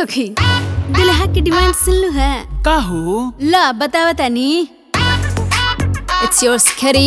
सखी दुल्हा की डिमांड सुन लू है का हो ला बतावा तानी it's your scary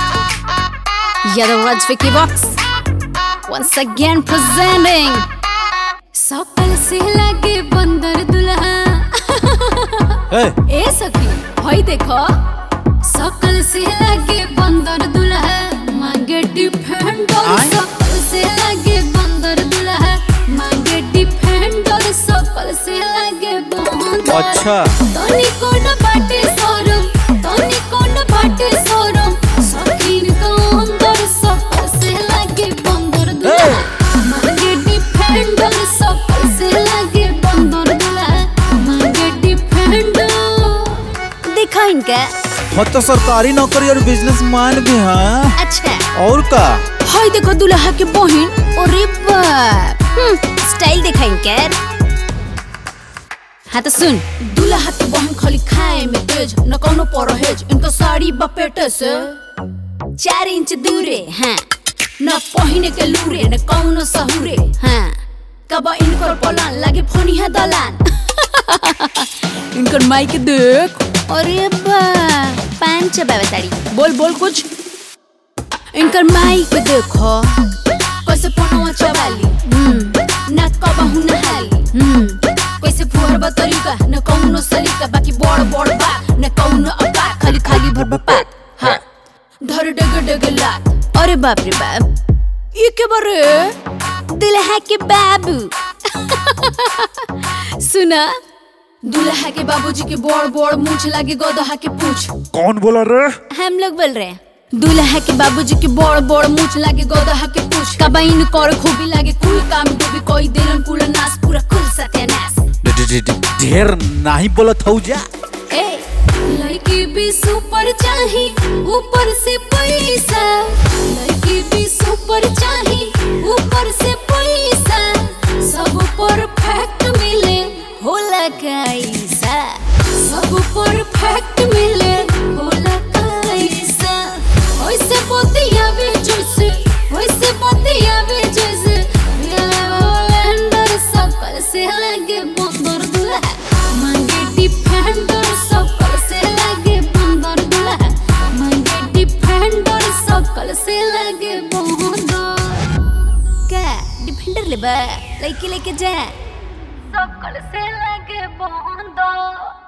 Yadav Raj Vicky box once again presenting सकल से लगे बंदर दुल्हा ए, ए सखी भाई देखो सकल से लगे बंदर दुल्हा मांगे डिफेंडर आय? सकल से लगे बंदर दुल्हा मांगे डिफेंडर सकल से लगे बंदर अच्छा तनी कोन बाटे सोरम तनी कोन बाटे सोरम सकीन को अंदर सकल से लगे बंदर दुल्हा मांगे डिफेंडर सकल से लगे बंदर दुल्हा मांगे डिफेंडर देखा इनका हो तो सरकारी नौकरी और बिजनेस मैन भी हैं अच्छा और का हाय देखो दुल्हा के बहन अरे बाप हम्म, स्टाइल देखा इनका हाँ तो सुन दुल्हा के बहन खाली खाए में तेज न कोनो परहेज इनका साड़ी बपेटे से चार इंच दूरे हाँ न पहिने के लूरे न कौनो सहुरे हाँ कब इनकर पलान लागे फनिया दलान इनकर माई के देख अरे बा पान चबावे ताड़ी बोल बोल कुछ इनकर माई के देखो कैसे पनवा चबाली हम्म ना कबहू नहाली हम्म कैसे फुहर तरीका न कौनो सलीका बाकी बड़ बड़ बात न कौनो अपा खाली खाली भर बपात हाँ धर डग डग लात अरे बाप रे बाप ये के बारे दुल्हा के बाबू सुना दुल्हा के बाबूजी के बड़ बड़ मूछ लागे गोदहा के पूछ कौन बोला रे हम लोग बोल रहे हैं दूल्हा के बाबूजी के बड़ बड़ मूछ लागे गोदहा के पूछ कबाइन कर खूबी लागे कुल काम डूबी कोई दिलन कुल नास पूरा कुल सत्यानाश ढे- ढे- ढे- ढे- ढेर नहीं बोलत हौ जा ए लड़की भी सुपर चाही ऊपर से पैसा लड़की भी सुपर चाही ऊपर से पैसा सब परफेक्ट मिले होला कैसा सब परफेक्ट मिले होला कैसा ओइसे बतियावे जैसे ओइसे बतियावे जैसे अंदर सकल से लगे बंदर दुल्हा मांगे डिफेंडर सकल से लगे बंदर दुल्हा मांगे डिफेंडर सकल से लगे बंदर क्या डिफेंडर ले बा लड़की लेके जा सकल से लगे बंदर